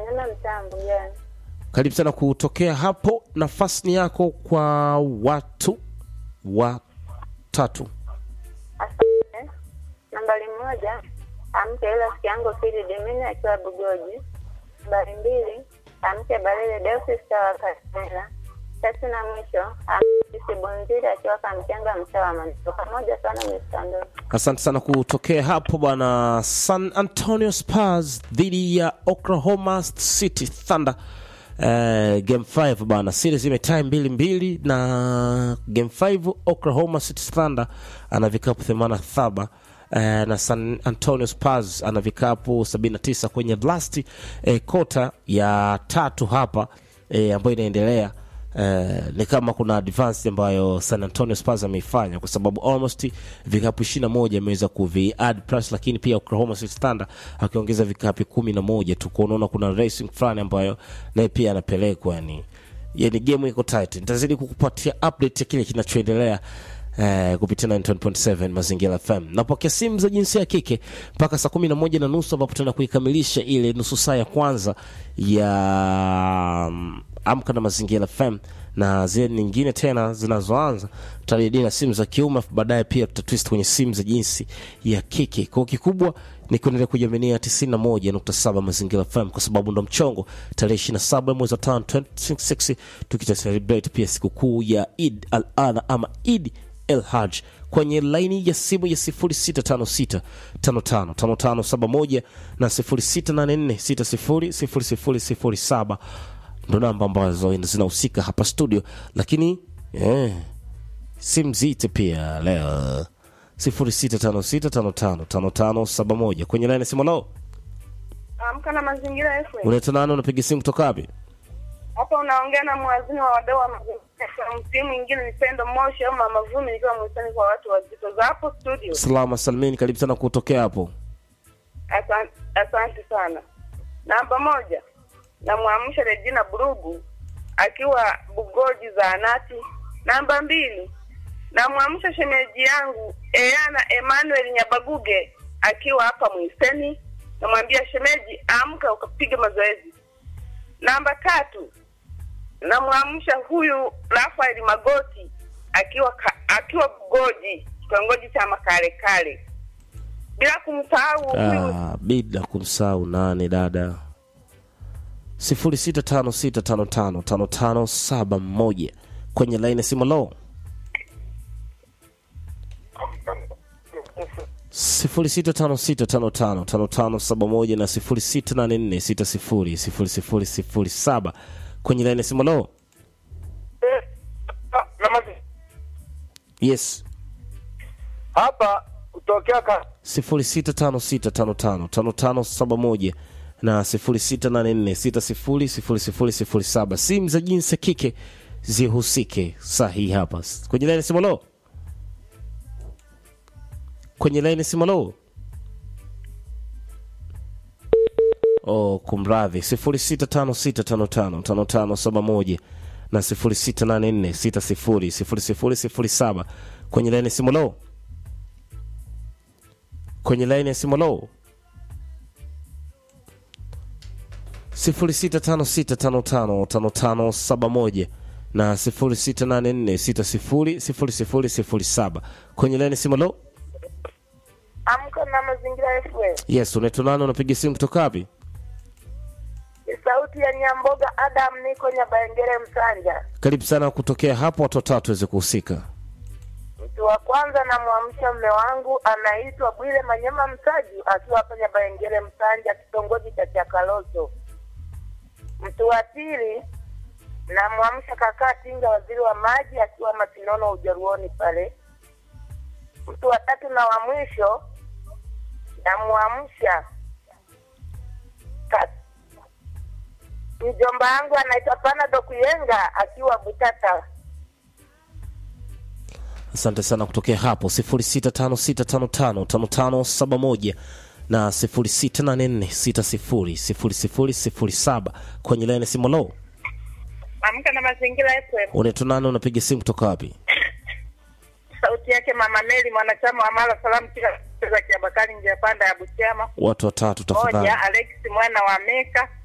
Manyama mtaa Mbugani. Karibu sana kutokea hapo. Nafasi ni yako kwa watu watatu. Asante. Nambari moja, amke ila rafiki yangu Fili Demini akiwa Bugoji. Nambari mbili, amke Balele Deusi sawa Kasela. Tatu na mwisho, amke Sisi Bonzili akiwa Kamkenga mtaa wa Manito. Pamoja sana Mr. Ndo. Asante sana kutokea hapo bwana. San Antonio Spurs dhidi ya Oklahoma City Thunder. Uh, game 5 bana, series imetie mbili mbili, na game 5 Oklahoma City Thunder ana vikapu 87 uh, na San Antonio Spurs ana vikapu 79 kwenye last uh, kota ya tatu hapa uh, ambayo inaendelea Uh, ni kama kuna advance ambayo San Antonio Spurs ameifanya kwa sababu almost vikapu 21 ameweza kuvi add plus, lakini pia Oklahoma City Thunder akiongeza vikapu kumi na moja tu, kwa unaona kuna racing fulani ambayo naye pia anapelekwa, yani yani game iko tight. Nitazidi kukupatia update ya kile kinachoendelea Eh, kupitia 9.7 Mazingira FM. Napokea simu za jinsia ya kike mpaka saa kumi na moja na nusu ambapo tutaenda kuikamilisha ile nusu saa ya kwanza ya mm, Amka na Mazingira FM na zile nyingine tena zinazoanza tutarejea na simu za kiume, afu baadaye pia tutatwist kwenye simu za jinsi ya kike. Kwa kikubwa ni kuendelea kujaminia 91.7 Mazingira FM kwa sababu ndo mchongo tarehe 27 mwezi wa 5 2026 tukita celebrate pia sikukuu ya Eid al-Adha ama Eid El Haj kwenye laini ya simu ya 0656555571 na 0684600007 ndo namba ambazo zinahusika hapa studio, lakini eh, simu zite pia leo 0656555571 kwenye laini ya simu. Lo, Amka na mazingira FM. unaitwa nani? Unapiga simu kutoka wapi? Hapa unaongea na mwazini wa wadau wa mazingira. Msimu mwingine ni Pendo Moshi au Mama Vumi nikiwa mwitani kwa watu wazito za hapo studio. Salama salmini, karibu sana kutokea hapo. Asante, asante sana. Namba moja, namwamsha Regina Burugu akiwa Bugoji zaanati. Namba mbili, namwamsha shemeji yangu Eana Emmanuel Nyabaguge akiwa hapa Mwiseni. Namwambia shemeji, amka ukapiga mazoezi. Namba tatu, namwamsha huyu Rafael Magoti akiwa ka, akiwa Bugoji kitongoji cha Makale Kale, bila kumsahau huyu Ah, bila kumsahau nane dada 0656555571 kwenye laini ya simu lo 0656555571 na 0684600007 kwenye laini ya simu lo yes hapa kutokea ka 0656555571 na 0684600007 simu za jinsi ya kike zihusike sahihi hapa kwenye laini simolo kwenye laini simolo oh, kumradhi 0656555571 na 0684600007 kwenye laini simolo kwenye laini ya simu lo 0656555571 na 0684600007 kwenye laini ya simu lo amka na mazingira FM. yes unaitwa nani unapiga simu kutoka wapi Ni sauti ya Nyamboga Adam, niko Nyabaengere Msanja. karibu sana kutokea hapo watu watatu waweze kuhusika Mtu wa kwanza namwamsha mme wangu anaitwa Bwile Manyema Msaju akiwa hapa Nyabaengere Msanja, kitongoji cha Chakaloso. Mtu wa pili namwamsha kakaa Tinga, waziri wa maji, akiwa Masinono Ujaruoni pale. Mtu wa tatu na wa mwisho namwamsha ka- mjomba wangu anaitwa Panado Kuyenga akiwa Butata. asante sana kutokea hapo 0656555571 na 0684600007 kwenye laini ya simu lo Amka na mazingira FM. unaitwa nani unapiga simu kutoka wapi sauti yake Mama Meli, mwanachama wa Mara Salamu kila za Kiabakari, njia panda ya Butiama. watu watatu tafadhali Moja, Alex mwana wa Meka.